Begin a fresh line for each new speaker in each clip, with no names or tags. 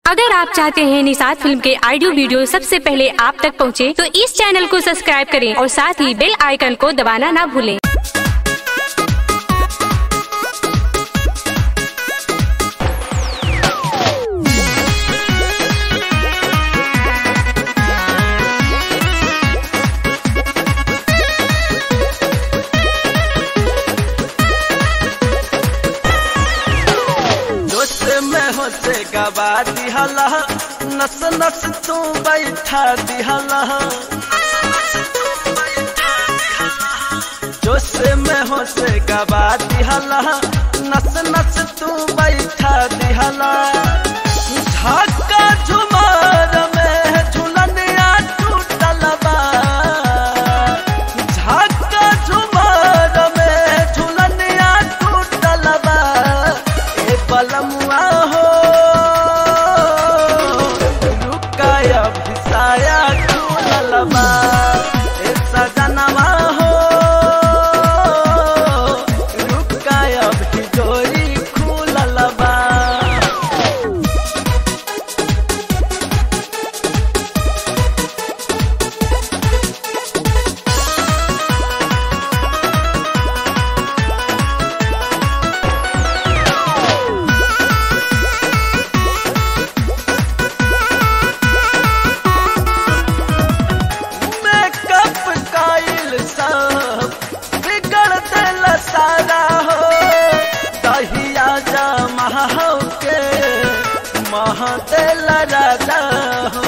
अगर आप चाहते हैं निषाद फिल्म के ऑडियो वीडियो सबसे पहले आप तक पहुंचे, तो इस चैनल को सब्सक्राइब करें और साथ ही बेल आइकन को दबाना ना भूलें
जोश में हो से गवा दिहला नस नस तू बैठा दिहला जोश में हो से गवा दिहला नस नस तू बैठा दिहला झाका झुमार में झुलनिया टूटल बा झाका झुमार में झुलनिया टूटल बा ए बलमुआ हो रुकाया भिसाया झूलल बा ए सजनवा हो रुकाया भिजोरी खुलल बा मेकअप काइल सब बिगड़ दिल सारा हो दहिया जा महा के मह दिल राजा हो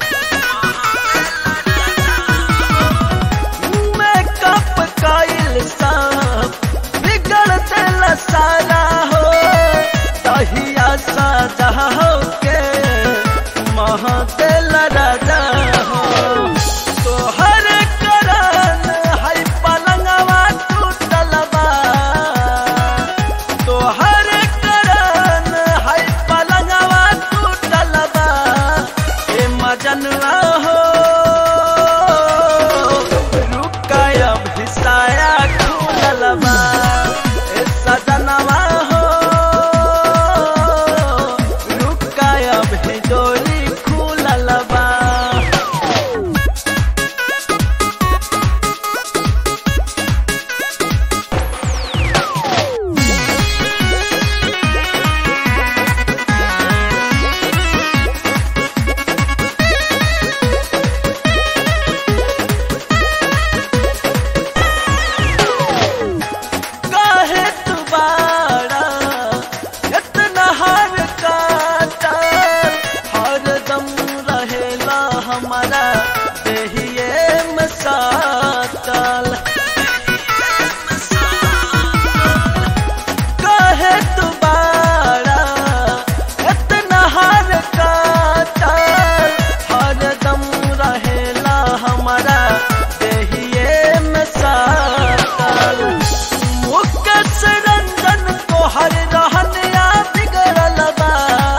मेकअप काइल सब बिगड़ दिल सारा हो दहिया साजा हो के मह दिल राजा हो तोहर करन है पलंगवा टूटल बा तोहर करन है पलंगवा टूटल बा ए मजनवा हो रुकाया भिसाया खुलल बा ए सजनवा हो रुकाया भिजोरी खुलल बा काहे तुम्हारा इतना हर काटा हर दम रहेला हमारा देहिए में साटल काहे तुम्हारा इतना हर काटा हर दम रहेला हमारा देहिए में साटल मुकस रंजन को हर रहनिया बिगड़ल बा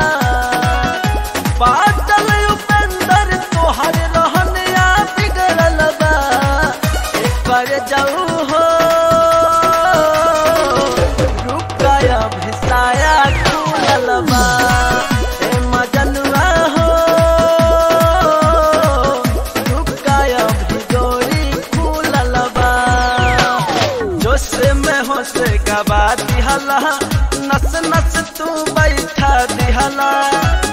बादल उपेंद्र को हर रहनिया बिगड़ल बा एकर जाऊ हो रुकाया भिसाया खुलल बा ए मजनुआ हो रुकाया भिजोरी खुलल बा जोश में हो से गवा दिहला नस नस तू बैठा दिहला